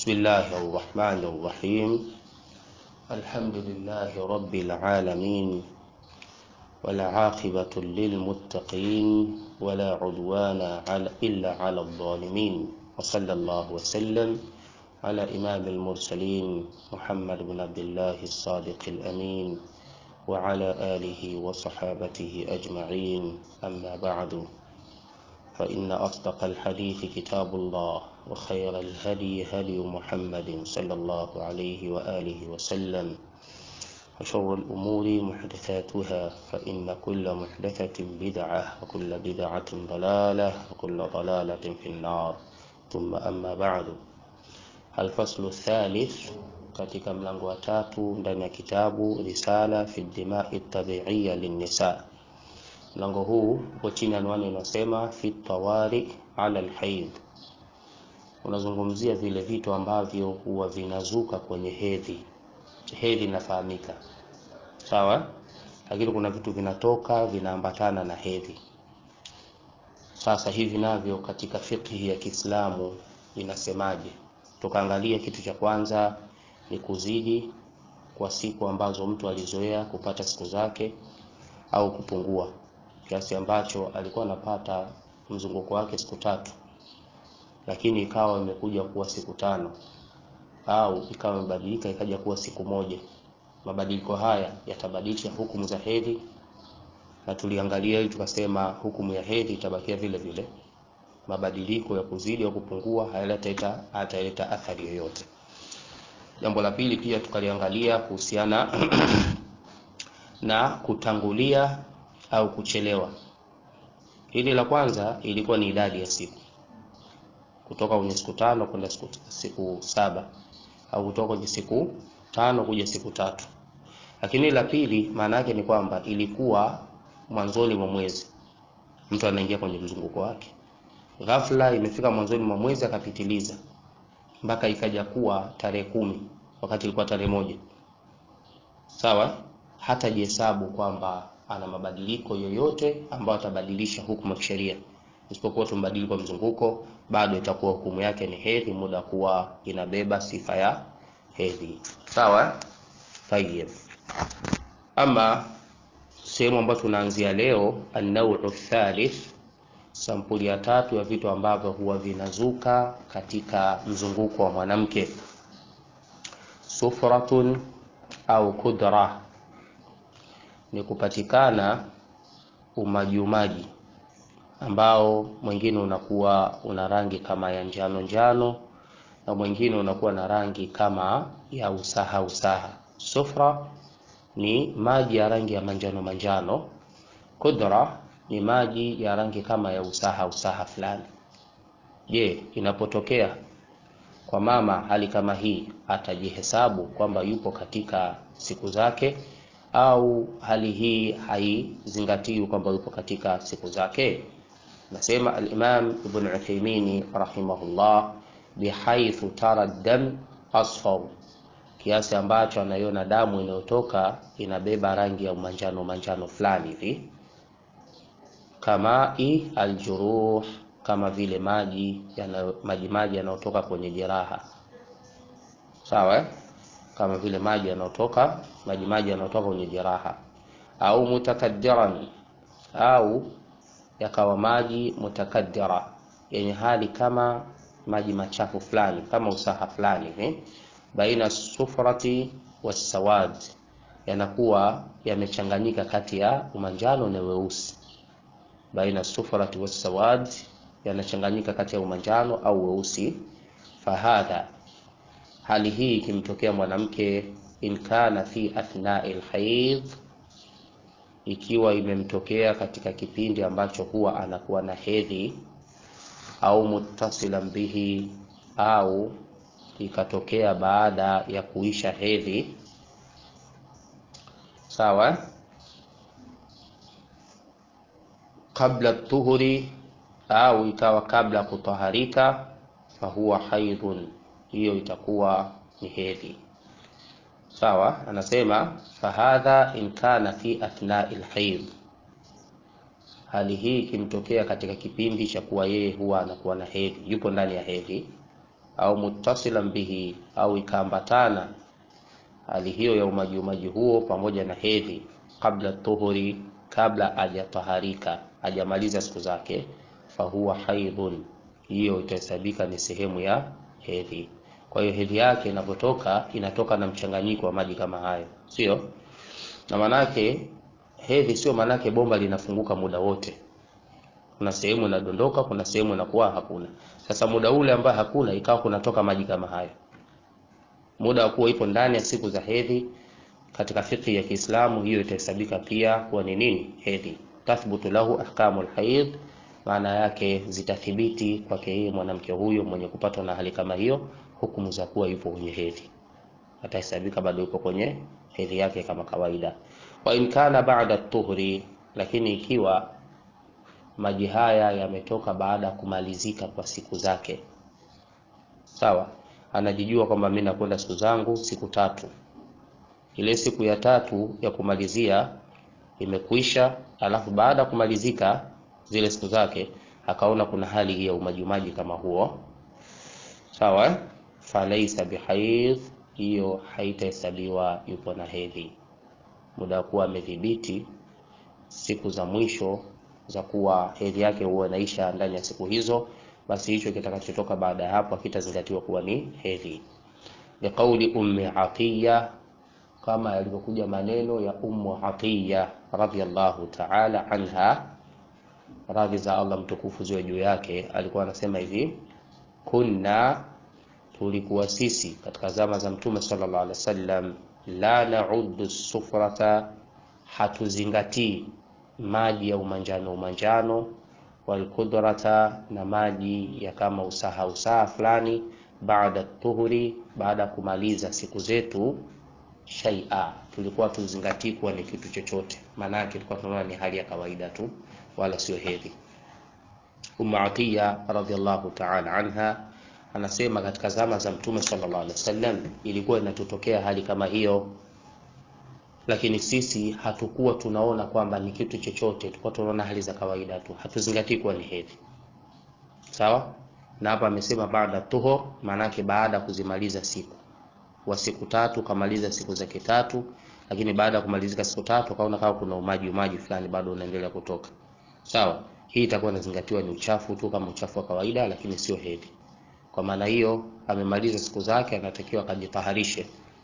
بسم الله الرحمن الرحيم الحمد لله رب العالمين والعاقبة للمتقين ولا عدوان على إلا على الظالمين وصلى الله وسلم على إمام المرسلين محمد بن عبد الله الصادق الأمين وعلى آله وصحابته أجمعين أما بعد فإن أصدق الحديث كتاب الله وخير الهدي هدي محمد صلى الله عليه وآله وسلم وشر الأمور محدثاتها فإن كل محدثة بدعة وكل بدعة ضلالة وكل ضلالة في النار ثم أما بعد الفصل الثالث katika mlango wa tatu ndani ya kitabu risala fi dimai tabiiya linnisa mlango huu uko chini anwani inasema fi tawari ala alhaid unazungumzia vile vitu ambavyo huwa vinazuka kwenye hedhi hedhi inafahamika sawa lakini kuna vitu vinatoka vinaambatana na hedhi sasa hivi navyo katika fikhi ya Kiislamu inasemaje tukaangalia kitu cha kwanza ni kuzidi kwa siku ambazo mtu alizoea kupata siku zake au kupungua kiasi ambacho alikuwa anapata mzunguko wake siku tatu lakini ikawa imekuja kuwa siku tano au ikawa imebadilika ikaja kuwa siku moja mabadiliko haya yatabadilisha hukumu za hedhi na tuliangalia ili tukasema hukumu ya hedhi itabakia vile vile mabadiliko ya kuzidi au kupungua hayaleta hataleta athari yoyote jambo la pili pia tukaliangalia kuhusiana na kutangulia au kuchelewa hili la kwanza ilikuwa ni idadi ya siku kutoka kwenye siku tano kwenda siku, siku saba au kutoka kwenye siku tano kuja siku tatu lakini la pili maana yake ni kwamba ilikuwa mwanzoni mwa mwezi mtu anaingia kwenye mzunguko wake ghafla imefika mwanzoni mwa mwezi akapitiliza mpaka ikaja kuwa tarehe kumi wakati ilikuwa tarehe moja sawa hata jihesabu kwamba ana mabadiliko yoyote ambayo atabadilisha hukumu ya kisheria isipokuwa tu mbadiliko wa mzunguko bado itakuwa hukumu yake ni hedhi muda kuwa inabeba sifa ya hedhi sawa tayeb ama sehemu ambayo tunaanzia leo an-naw'u thalith sampuli ya tatu ya vitu ambavyo huwa vinazuka katika mzunguko wa mwanamke sufratun au kudra ni kupatikana umajiumaji ambao mwingine unakuwa una rangi kama ya njano njano na mwingine unakuwa na rangi kama ya usaha usaha sufra ni maji ya rangi ya manjano manjano kudra ni maji ya rangi kama ya usaha usaha fulani je inapotokea kwa mama hali kama hii atajihesabu kwamba yupo katika siku zake au hali hii haizingatiwi kwamba yupo katika siku zake nasema al-Imam Ibn Uthaymeen rahimahullah bihaithu tara dam asfar kiasi ambacho anaiona damu inayotoka inabeba rangi ya manjano manjano fulani hivi kama i aljuruh kama vile maji yana maji maji yanayotoka kwenye jeraha sawa kama vile maji yanayotoka maji maji yanayotoka kwenye jeraha au mutakaddiran au yakawa maji mutakaddira yenye hali kama maji machafu fulani kama usaha fulani hivi baina sufrati wasawad yanakuwa yamechanganyika kati ya umanjano na weusi baina sufrati wasawad yanachanganyika kati ya umanjano au weusi fahadha hali hii ikimtokea mwanamke in kana fi athnai alhaid ikiwa imemtokea katika kipindi ambacho huwa anakuwa na hedhi au muttasilan bihi au ikatokea baada ya kuisha hedhi sawa kabla tuhuri au ikawa kabla kutaharika fahuwa haidhun hiyo itakuwa ni hedhi sawa anasema fahadha in kana fi athnai alhaid hali hii ikimtokea katika kipindi cha kuwa yeye huwa anakuwa na hedhi yupo ndani ya hedhi au muttasilan bihi au ikaambatana hali hiyo ya umaji umaji huo pamoja na hedhi kabla tuhuri kabla hajataharika hajamaliza siku zake fahuwa haidhun hiyo itahesabika ni sehemu ya hedhi kwa hiyo hedhi yake inapotoka inatoka na mchanganyiko wa maji kama hayo sio na manake hedhi sio manake bomba linafunguka muda wote kuna sehemu inadondoka kuna sehemu inakuwa hakuna sasa muda ule ambao hakuna ikawa kunatoka maji kama hayo muda wa kuwa ipo ndani ya siku za hedhi katika fikhi ya Kiislamu hiyo itahesabika pia kuwa ni nini hedhi tathbutu lahu ahkamul haid maana yake zitathibiti kwake yeye mwanamke huyo mwenye kupatwa na hali kama hiyo hukumu za kuwa yupo kwenye hedhi atahesabika bado yupo kwenye hedhi yake kama kawaida wa in kana ba'da tuhri lakini ikiwa maji haya yametoka baada ya kumalizika kwa siku zake sawa anajijua kwamba mimi nakwenda siku zangu siku tatu ile siku ya tatu ya kumalizia imekwisha alafu baada ya kumalizika zile siku zake akaona kuna hali hii ya umajimaji kama huo sawa eh? falaisa bihaidh hiyo haitahesabiwa yupo na hedhi muda wa kuwa amedhibiti siku za mwisho za kuwa hedhi yake huwa inaisha ndani ya siku hizo basi hicho kitakachotoka baada ya hapo hakitazingatiwa kuwa ni hedhi liqauli ummi atiya kama yalivyokuja maneno ya ummu atiya radhiallahu ta'ala anha radhi za Allah mtukufu ziwe juu yake alikuwa anasema hivi kunna tulikuwa sisi katika zama za mtume sallallahu alaihi wasallam la na'uddu sufrata hatuzingatii maji ya umanjano umanjano walkudrata na maji ya kama usaha usaha fulani baada tuhuri baada ya kumaliza siku zetu shaia tulikuwa tuzingatii kuwa ni kitu chochote maana yake tulikuwa tunaona ni hali ya kawaida tu wala sio hedhi Ummu Atiya radhiallahu ta'ala anha anasema katika zama za Mtume sallallahu alaihi wasallam ilikuwa inatutokea hali kama hiyo, lakini sisi hatukuwa tunaona kwamba ni kitu chochote, tulikuwa tunaona hali za kawaida tu, hatuzingatii kuwa ni hedhi. Sawa na hapa amesema baada tuhur, maanake baada ya kuzimaliza siku wa siku tatu, kamaliza siku zake tatu, lakini baada ya kumalizika siku tatu akaona kama kuna umaji umaji fulani bado unaendelea kutoka. Sawa, hii itakuwa inazingatiwa ni uchafu tu kama uchafu wa kawaida, lakini sio hedhi. Kwa maana hiyo amemaliza siku zake, anatakiwa akajitaharishe.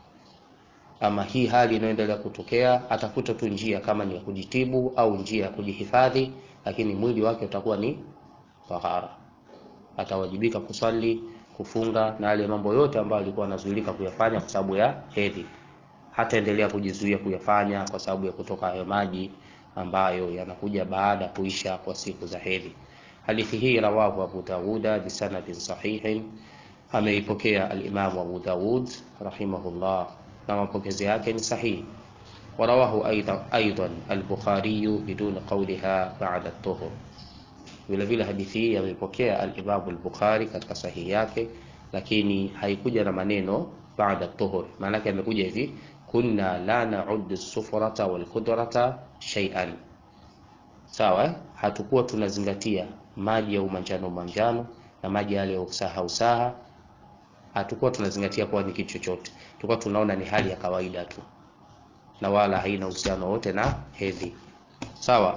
Ama hii hali inayoendelea kutokea, atafuta tu njia kama ni ya kujitibu au njia ya kujihifadhi, lakini mwili wake utakuwa ni tahara. Atawajibika kusali, kufunga na yale mambo yote ambayo alikuwa anazuilika kuyafanya kwa sababu ya hedhi. Hataendelea kujizuia kuyafanya kwa sababu ya kutoka hayo maji ambayo yanakuja baada ya kuisha kwa siku za hedhi. Hadithi hii rawahu Abu Dawuda bisanadin sahihin, ameipokea al-Imam Abu Dawud rahimahullah, na mapokezi yake ni sahihi. Warawahu aidan al-Bukhari bidun qawliha ba'da at-tuhur. Vile vile hadithi hii ameipokea al-Imam al-Bukhari katika sahihi yake, lakini haikuja na maneno ba'da at-tuhur. Maana yake amekuja hivi kunna la na'uddu as-sufrata wal-qudrata shay'an. Sawa, hatukuwa tunazingatia maji ya umanjano umanjano na maji yale ya usaha usaha, hatukuwa tunazingatia kuwa ni kitu chochote, tulikuwa tunaona ni hali ya kawaida tu na wala haina uhusiano wote na hedhi. Sawa,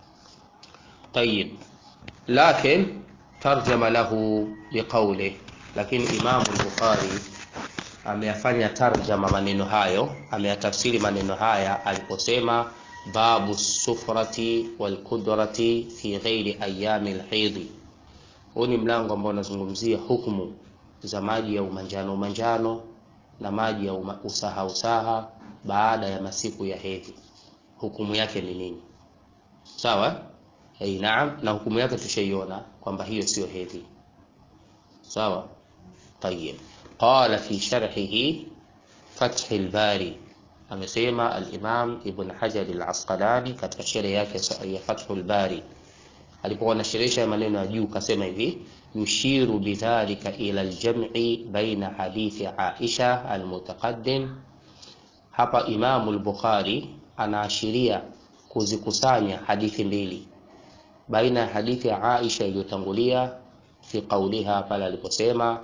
tayib. Lakin tarjama lahu biqawli, lakini Imamu al-Bukhari ameyafanya tarjama maneno hayo, ameyatafsiri maneno haya aliposema babu sufrati walqudrati fi ghairi ayami lhidhi. Huu ni mlango ambao unazungumzia hukumu za maji ya umanjano umanjano na maji ya uma, usaha usaha baada ya masiku ya hedhi, hukumu yake ni nini? Sawa, hey, naam. Na hukumu yake tushaiona kwamba hiyo sio hedhi. Sawa, tayib. Qala fi sharhihi Fathi al-Bari amesema al-Imam Ibn Hajar al-Asqalani katika sheria yake ya Fathul Bari alipokuwa anasherehesha maneno ya juu kasema hivi yushiru bidhalika ila al-jam'i baina hadithi Aisha al-mutaqaddim. Hapa Imam al-Bukhari anaashiria kuzikusanya hadithi mbili baina ya hadithi ya Aisha iliyotangulia fi qauliha, pale aliposema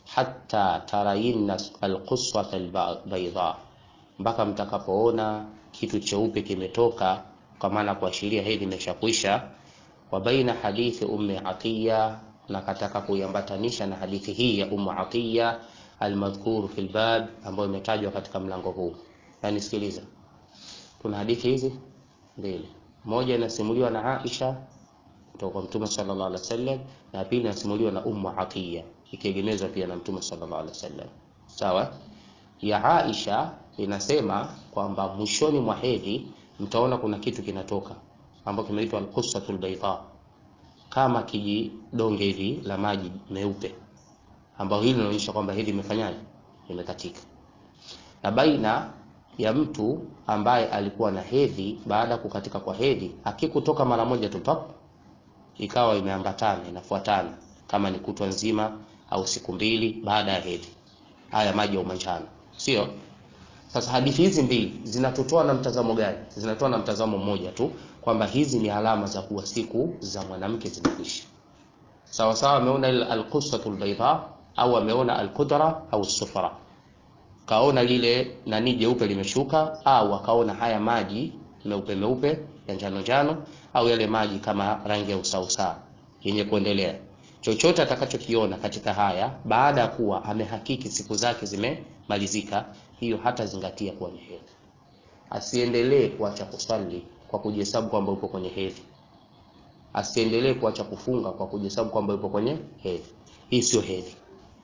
hatta tarayinna alquswata albayda, mpaka mtakapoona kitu cheupe kimetoka, kwa maana kuashiria hedhi imeshakwisha. Wa baina hadithi ummi Atiya, na kataka kuiambatanisha na hadithi hii ya ummu Atiya almadhkuru fil bab, ambayo imetajwa katika mlango huu. Yani sikiliza, kuna hadithi hizi mbili, moja inasimuliwa na Aisha kutoka kwa Mtume sallallahu alaihi wasallam, na pili inasimuliwa na ummu Atiya ikiegemezwa pia na Mtume sallallahu alaihi wasallam. Sawa. Ya Aisha inasema kwamba mwishoni mwa hedhi mtaona kuna kitu kinatoka ambacho kimeitwa al-qussatul bayda, kama kijidonge hivi la maji meupe, ambao hili linaonyesha kwamba hedhi imefanyaje, imekatika. Na baina ya mtu ambaye alikuwa na hedhi, baada ya kukatika kwa hedhi, akikutoka mara moja tu pap, ikawa imeambatana inafuatana, kama ni kutwa nzima au siku mbili baada ya hedhi, haya maji ya umanjano, sio? Sasa hadithi hizi mbili zinatotoa na mtazamo gani? Zinatoa na mtazamo mmoja tu, kwamba hizi ni alama za kuwa siku za mwanamke zimekwisha. Sawa sawa, ameona alqussatul bayda au ameona alqudra au sufra, kaona lile nani jeupe limeshuka, au akaona haya maji meupe meupe ya njano njano, au yale maji kama rangi ya usausa yenye kuendelea chochote atakachokiona katika haya baada ya kuwa amehakiki siku zake zimemalizika, hiyo hata zingatia kuwa ni hedhi. Asiendelee kuacha kusali kwa kujihesabu kwamba uko kwenye hedhi, asiendelee kuacha kufunga kwa kujihesabu kwamba uko kwenye hedhi. Hii sio hedhi.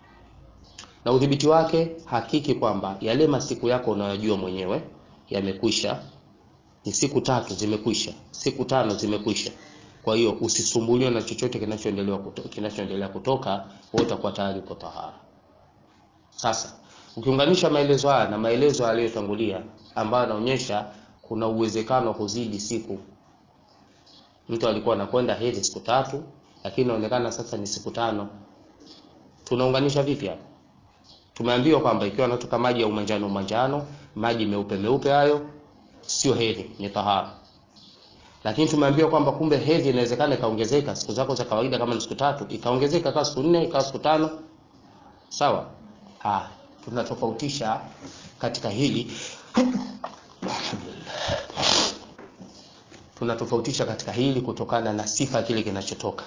Na udhibiti wake, hakiki kwamba yale masiku yako unayojua mwenyewe yamekwisha, ni siku tatu zimekwisha, siku tano zimekwisha kwa hiyo usisumbuliwe na chochote kinachoendelea kutoka, kinachoendelea kutoka, wewe utakuwa tayari uko tahara. Sasa ukiunganisha maelezo haya na maelezo yaliyotangulia ambayo yanaonyesha kuna uwezekano wa kuzidi siku, mtu alikuwa anakwenda hedhi siku tatu, lakini inaonekana sasa ni siku tano. Tunaunganisha vipi hapa? Tumeambiwa kwamba ikiwa anatoka maji ya umanjano umanjano, maji meupe meupe, hayo sio hedhi, ni tahara lakini tumeambiwa kwamba kumbe hedhi inawezekana ikaongezeka, siku zako za kawaida kama ni siku tatu ikaongezeka ikawa siku nne ikawa siku tano. Sawa. Ah, tunatofautisha katika hili tunatofautisha katika hili kutokana na sifa kile kinachotoka.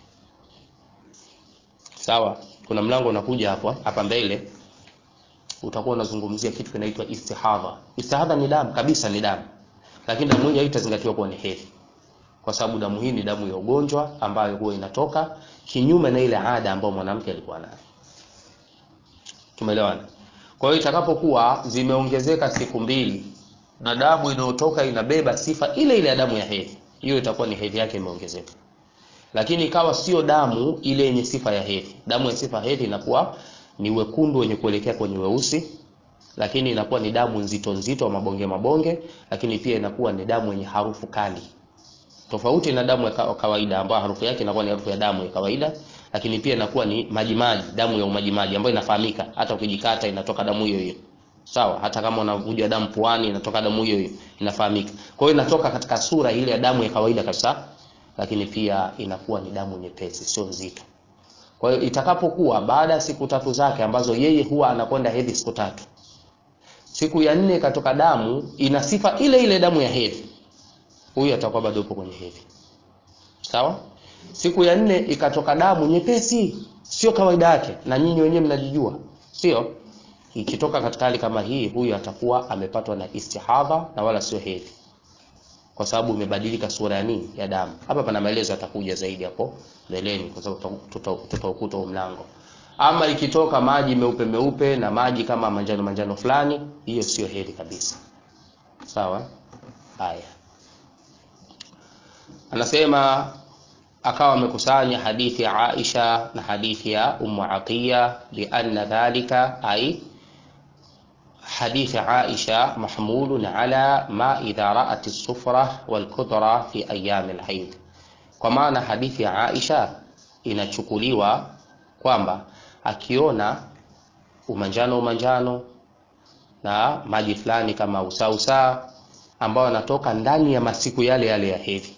Sawa, kuna mlango unakuja hapo hapa mbele, utakuwa unazungumzia kitu kinaitwa istihadha. Istihadha ni damu kabisa, ni damu lakini damu hii haitazingatiwa kuwa ni hedhi, kwa sababu damu hii ni damu ya ugonjwa ambayo huwa inatoka kinyume na ile ada ambayo mwanamke alikuwa nayo. Tumeelewana? Kwa hiyo itakapokuwa zimeongezeka siku mbili na damu inayotoka inabeba sifa ile ile ya damu ya hedhi, hiyo itakuwa ni hedhi yake imeongezeka. Lakini ikawa sio damu ile yenye sifa ya hedhi. Damu ya sifa ya hedhi inakuwa ni wekundu wenye kuelekea kwenye weusi lakini inakuwa ni damu nzito nzito mabonge mabonge, lakini pia inakuwa ni damu yenye harufu kali, tofauti na damu ya kawaida ambayo harufu yake inakuwa ni harufu ya damu ya kawaida, lakini pia inakuwa ni maji maji, damu ya umaji maji ambayo inafahamika, hata ukijikata inatoka damu hiyo hiyo. Sawa, hata kama unavuja damu puani inatoka damu hiyo hiyo, inafahamika. Kwa hiyo inatoka katika sura ile ya damu ya kawaida kabisa, lakini pia inakuwa ni damu nyepesi, sio nzito. Kwa hiyo itakapokuwa baada ya siku tatu zake ambazo yeye huwa anakwenda hedhi siku tatu siku ya nne ikatoka damu ina sifa ile ile damu ya hedhi, huyu atakuwa bado yupo kwenye hedhi. Sawa. Siku ya nne ikatoka damu nyepesi, sio kawaida yake, na nyinyi wenyewe mnajijua, sio? Ikitoka katika hali kama hii, huyu atakuwa amepatwa na istihadha na wala sio hedhi, kwa sababu imebadilika sura ya nini, ya damu. Hapa pana maelezo yatakuja zaidi hapo mbeleni, kwa sababu tutaukuta mlango ama ikitoka maji meupe meupe na maji kama manjano manjano fulani, hiyo sio hedhi kabisa. Sawa. Haya, anasema akawa amekusanya hadithi ya Aisha na hadithi ya Ummu Atiya, lianna dhalika ay hadithi Aisha mahmulun ala ma idha ra'at as-sufra wal kudra fi ayyam al-hayd, kwa maana hadithi ya Aisha inachukuliwa kwamba akiona umanjano umanjano na maji fulani kama usausa ambayo anatoka ndani ya masiku yale yale ya hedhi,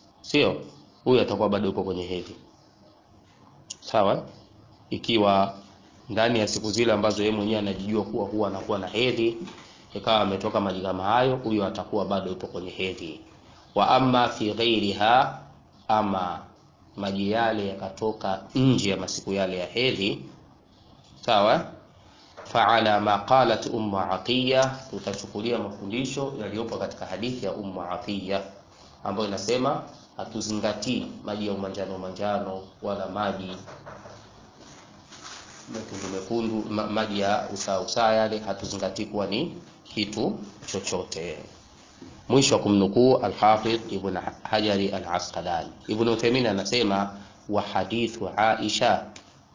sio huyu atakuwa bado yuko kwenye hedhi. Sawa, ikiwa ndani ya siku zile ambazo yeye mwenyewe anajijua kuwa huwa anakuwa na hedhi, ikawa ametoka maji kama hayo, huyo atakuwa bado yupo kwenye hedhi. Wa amma fi ghairiha, ama maji yale yakatoka nje ya masiku yale ya hedhi, sawa faala ma qalat ummu atiya, tutachukulia mafundisho yaliyopo katika hadithi ya ummu atiya ambayo inasema hatuzingatii maji ya umanjano manjano wala maji mekundu mekundu, ma, maji ya usaa usaa yale hatuzingatii kuwa ni kitu chochote. Mwisho wa kumnukuu Alhafidh Ibn Hajari Al-Asqalani. Ibn Uthaymeen anasema wa hadithu Aisha,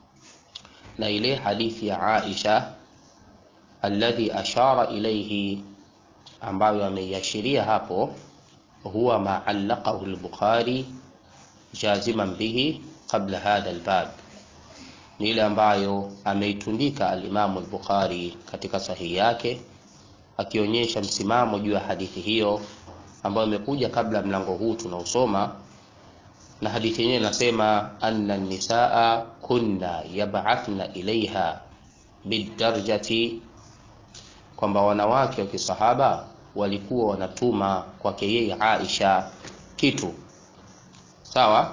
na ile hadithi ya Aisha alladhi ashara ilayhi, ambayo ameiashiria hapo, huwa ma allaqahu al-Bukhari jaziman bihi qabla hadha al-bab, ni ile ambayo ameitundika al-Imamu al-Bukhari katika sahihi yake akionyesha msimamo juu ya hadithi hiyo ambayo imekuja kabla mlango huu tunaosoma, na hadithi yenyewe inasema anna nisaa kunna yab'athna ilaiha bidarjati, kwamba wanawake wa kisahaba walikuwa wanatuma kwake yeye Aisha kitu sawa.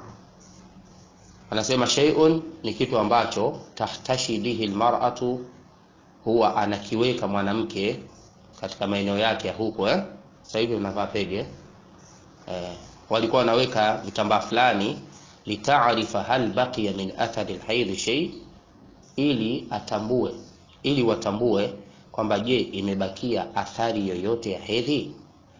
Anasema shay'un, ni kitu ambacho tahtashi bihi almar'atu huwa anakiweka mwanamke katika maeneo yake ya huko eh? Sasa hivi unavaa pege eh, walikuwa wanaweka vitambaa fulani, litaarifa hal baqiya min athari alhaidh shay, ili atambue, ili watambue kwamba je, imebakia athari yoyote ya hedhi.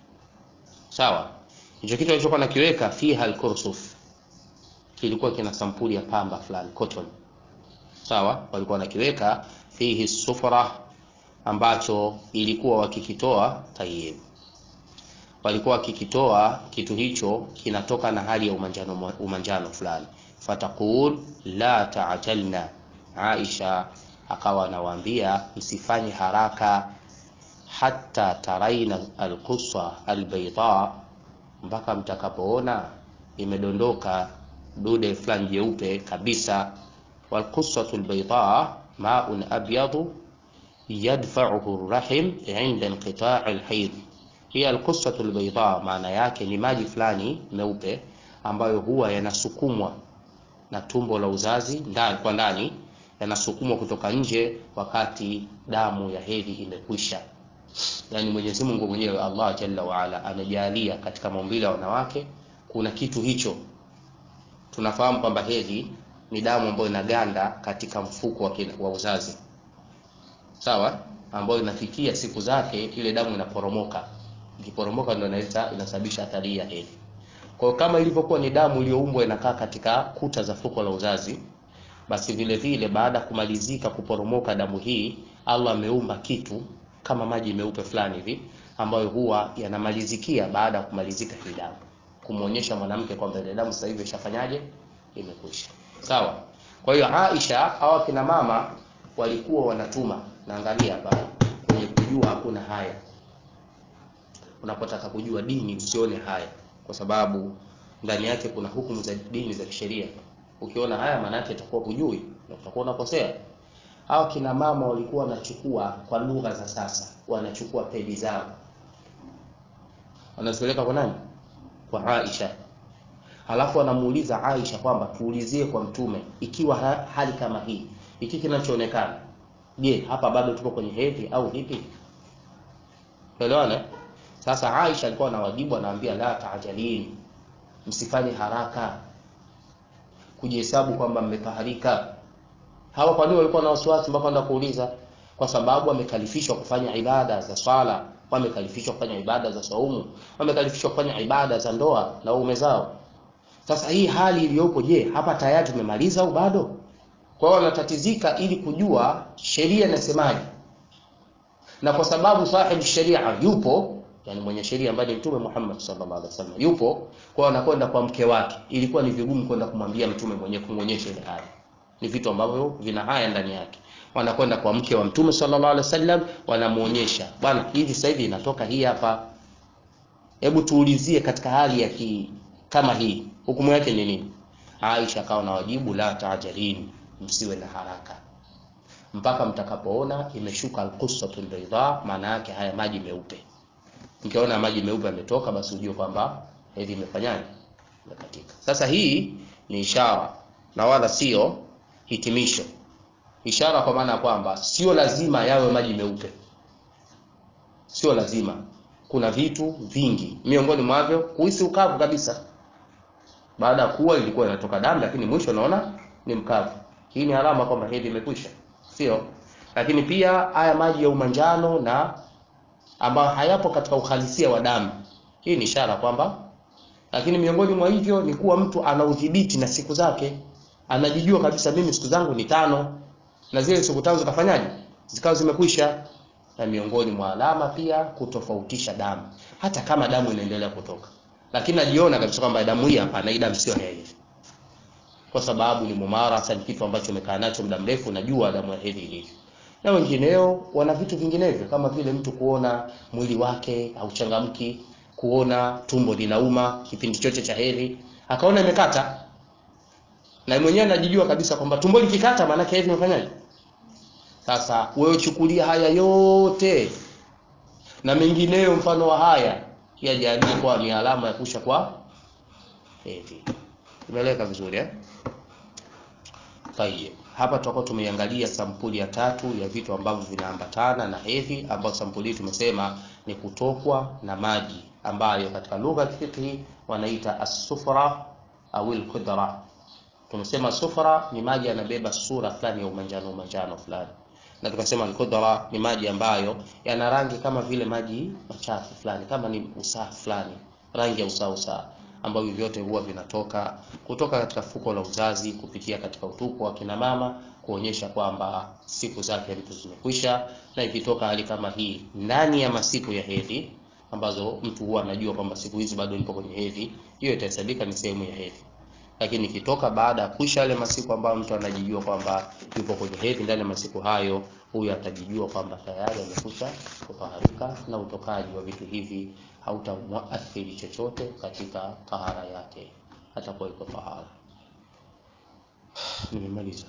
Sawa, hicho kitu alichokuwa nakiweka fiha alkursuf, kilikuwa kina sampuli ya pamba fulani, cotton. Sawa, walikuwa wanakiweka fihi sufra ambacho ilikuwa wakikitoa tayyib, walikuwa wakikitoa kitu hicho kinatoka na hali ya umanjano, umanjano fulani. Fataqul la ta'jalna, Aisha akawa anawaambia msifanye haraka, hatta taraina alqussa albayda, mpaka mtakapoona imedondoka dude fulani jeupe kabisa. Walqussatu albayda maun abyadu yadfa'uhu rahim inda inqita' alhayd. Hii alqussatu albayda maana yake ni maji fulani meupe ambayo huwa yanasukumwa na tumbo la uzazi ndani kwa ndani, yanasukumwa kutoka nje wakati damu ya hedhi imekwisha. Yani Mwenyezi Mungu mwenyewe Allah Jalla wa Ala amejalia katika maumbile ya wanawake kuna kitu hicho. Tunafahamu kwamba hedhi ni damu ambayo inaganda katika mfuko wa, kina, wa uzazi sawa, ambayo inafikia siku zake, ile damu inaporomoka. Ikiporomoka ndio inaleta inasababisha athari ya hedhi. Kwa hiyo kama ilivyokuwa ni damu iliyoumbwa inakaa katika kuta za fuko la uzazi, basi vile vile baada ya kumalizika kuporomoka damu hii, Allah ameumba kitu kama maji meupe fulani hivi ambayo huwa yanamalizikia baada ya kumalizika hii damu, kumuonyesha mwanamke kwamba ile damu sasa hivi ishafanyaje, imekwisha. Sawa. Kwa hiyo Aisha au kina mama walikuwa wanatuma, naangalia hapa kwenye kujua, hakuna haya. Unapotaka kujua dini usione haya, kwa sababu ndani yake kuna hukumu za dini za kisheria. Ukiona haya, maana yake itakuwa hujui na utakuwa unakosea. Hao kina mama walikuwa wanachukua, kwa lugha za sasa, wanachukua pedi zao wanazipeleka kwa nani? Kwa Aisha Halafu anamuuliza Aisha kwamba tuulizie kwa Mtume, ikiwa ha hali kama hii, iki kinachoonekana, je, hapa bado tuko kwenye hedhi au vipi? Elewana. Sasa Aisha alikuwa na wajibu, anaambia la taajalini, msifanye haraka kujihesabu kwamba mmetaharika. Hawa kwa nini walikuwa na wasiwasi mpaka enda kuuliza? Kwa sababu wamekalifishwa kufanya ibada za swala, wamekalifishwa kufanya ibada za saumu, wamekalifishwa kufanya ibada za ndoa na waume zao. Sasa hii hali iliyopo, je, hapa tayari tumemaliza au bado? Kwa hiyo wanatatizika ili kujua sheria inasemaje, na kwa sababu sahibu sheria yupo, yani mwenye sheria ambaye ni Mtume Muhammad sallallahu alaihi wasallam yupo, kwa hiyo anakwenda kwa mke wake. Ilikuwa ni vigumu kwenda kumwambia Mtume mwenye kumwonyesha ile hali, ni vitu ambavyo vina haya ndani yake. Wanakwenda kwa mke wa Mtume sallallahu alaihi wasallam, wanamuonyesha bwana, hivi sasa hivi inatoka hii hapa, hebu tuulizie katika hali ya ki kama hii hukumu yake ni nini? Aisha akawa na wajibu la taajalini, msiwe na haraka. mpaka mtakapoona imeshuka alqussatul bayda, maana yake haya maji meupe. Mkiona maji meupe yametoka, basi ujue kwamba hedhi imefanyaje, imekatika. Sasa hii ni ishara na wala sio hitimisho. Ishara kwa maana ya kwamba sio lazima yawe maji meupe, sio lazima. Kuna vitu vingi, miongoni mwavyo kuhisi ukavu kabisa. Baada ya kuwa ilikuwa inatoka damu, lakini mwisho unaona ni mkavu. Hii ni alama kwamba hedhi imekwisha, sio? Lakini pia haya maji ya umanjano na ambayo hayapo katika uhalisia wa damu, hii ni ishara kwamba. Lakini miongoni mwa hivyo ni kuwa mtu ana udhibiti na siku zake, anajijua kabisa, mimi siku zangu ni tano, na zile siku tano zikafanyaje, zikawa zimekwisha. Na miongoni mwa alama pia kutofautisha damu, hata kama damu inaendelea kutoka, lakini najiona kabisa kwamba damu hii hapana, hii damu sio hedhi kwa sababu ni mumarasa, ni kitu ambacho umekaa nacho muda mrefu, najua damu ya hedhi ilivyo. Na wengineo wana vitu vinginevyo, kama vile mtu kuona mwili wake hauchangamki, kuona tumbo linauma kipindi chote cha hedhi, akaona imekata, na mwenyewe anajijua kabisa kwamba tumbo likikata, maana yake hedhi imefanyaje. Sasa wewe chukulia haya yote na mengineyo mfano wa haya yajalie kwa ni alama ya kusha kwa hedhi. Imeeleweka vizuri eh? Tayeb. Hapa tutakuwa tumeiangalia sampuli ya tatu ya vitu ambavyo vinaambatana na hedhi, ambayo sampuli hii tumesema ni kutokwa na maji ambayo katika lugha ya fiqhi wanaita as-sufra au al-khudra. Tumesema sufra ni maji yanabeba sura fulani ya umanjano umanjano fulani, na tukasema al-khudra ni maji ambayo yana rangi kama vile maji machafu fulani, kama ni usaa fulani, rangi ya usaa usaa ambavyo vyote huwa vinatoka kutoka katika fuko la uzazi kupitia katika utupu wa kina mama, kuonyesha kwamba siku zake mtu zimekwisha. Na ikitoka hali kama hii ndani ya masiku ya hedhi, ambazo mtu huwa anajua kwamba siku hizi bado nipo kwenye hedhi, hiyo itahesabika ni sehemu ya hedhi. Lakini ikitoka baada ya kuisha yale masiku ambayo mtu anajijua kwamba yupo kwenye hedhi, ndani ya masiku hayo, huyu atajijua kwamba tayari amekwisha kutaharika, na utokaji wa vitu hivi hautamwathiri chochote katika tahara yake, atakuwa iko tahara. Nimemaliza.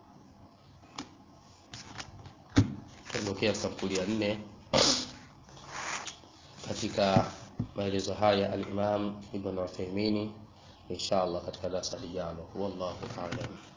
Tuondokea sampuli ya nne katika maelezo haya al-Imam Ibn Uthaymeen insha Allah katika darasa lijalo. Wallahu a'lam.